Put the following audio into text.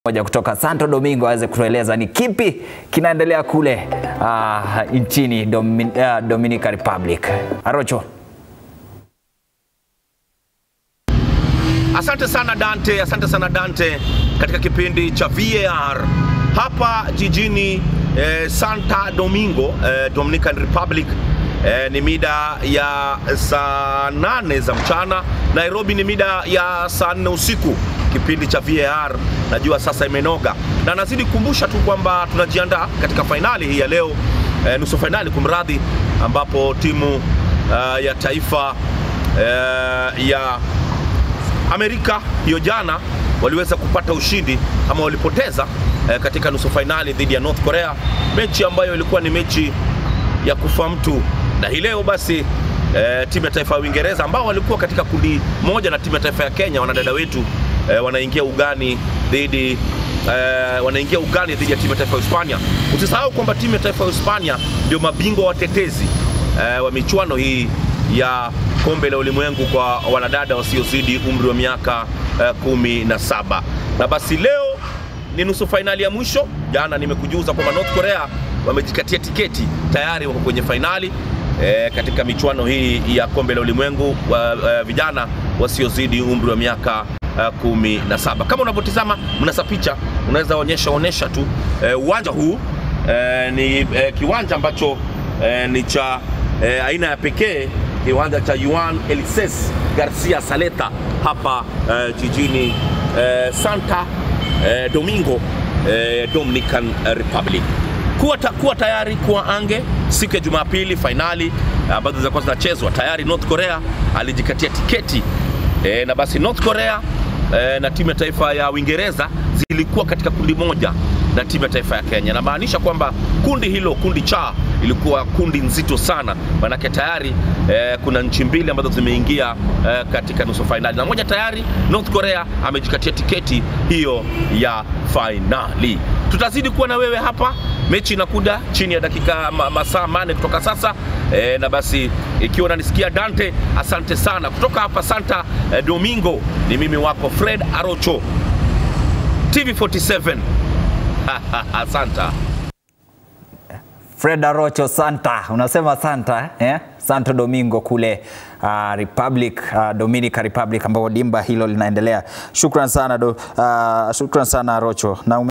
moja kutoka Santo Domingo aweze kutueleza ni kipi kinaendelea kule uh, nchini Domin, uh, Dominica Republic. Arocho. Asante sana Dante, asante sana Dante katika kipindi cha VAR hapa jijini eh, Santa Domingo eh, Dominican Republic eh, ni mida ya saa nane za mchana. Nairobi ni mida ya saa nne usiku. Kipindi cha VAR najua sasa imenoga, na nazidi kukumbusha tu kwamba tunajiandaa katika fainali hii ya leo eh, nusu fainali kumradhi, ambapo timu uh, ya taifa uh, ya Amerika hiyo jana waliweza kupata ushindi ama walipoteza eh, katika nusu fainali dhidi ya North Korea, mechi ambayo ilikuwa ni mechi ya kufa mtu. Na hii leo basi eh, timu ya taifa ya Uingereza ambao walikuwa katika kundi moja na timu ya taifa ya Kenya, wanadada wetu eh, wanaingia ugani dhidi eh, wanaingia ugani dhidi ya timu ya taifa ya Hispania. Usisahau kwamba timu ya taifa ya Hispania ndio mabingwa watetezi eh, wa michuano hii ya kombe la ulimwengu kwa wanadada wasiozidi umri wa miaka uh, kumi na saba. Na basi leo ni nusu fainali ya mwisho. Jana nimekujuza kwamba North Korea wamejikatia tiketi tayari, wako kwenye fainali eh, katika michuano hii ya kombe la ulimwengu wa uh, vijana wasiozidi umri wa miaka uh, kumi na saba. Kama unavyotizama mnasa picha, unaweza onyesha onyesha tu eh, uwanja huu eh, ni eh, kiwanja ambacho eh, ni cha eh, aina ya pekee kiwanja cha Juan Elises Garcia Saleta hapa eh, jijini eh, Santa eh, Domingo eh, Dominican Republic. Kuwa, ta, kuwa tayari kuwa ange siku ya Jumapili fainali ambazo uh, zitakuwa zinachezwa tayari. North Korea alijikatia tiketi eh, na basi North Korea eh, na timu ya taifa ya Uingereza zilikuwa katika kundi moja na timu ya taifa ya Kenya. Namaanisha kwamba kundi hilo, kundi cha, ilikuwa kundi nzito sana, manake tayari eh, kuna nchi mbili ambazo zimeingia eh, katika nusu fainali na moja tayari North Korea amejikatia tiketi hiyo ya fainali. Tutazidi kuwa na wewe hapa, mechi inakuja chini ya dakika ma, masaa mane kutoka sasa eh, na basi ikiwa unanisikia Dante, asante sana kutoka hapa Santa eh, Domingo. Ni mimi wako Fred Arocho, TV47 Santa. Fred Arocho Santa, unasema Santa eh? Santo Domingo kule uh, Republic uh, Dominica Republic ambapo dimba hilo linaendelea. Shukran sana do, uh, shukran sana Arocho na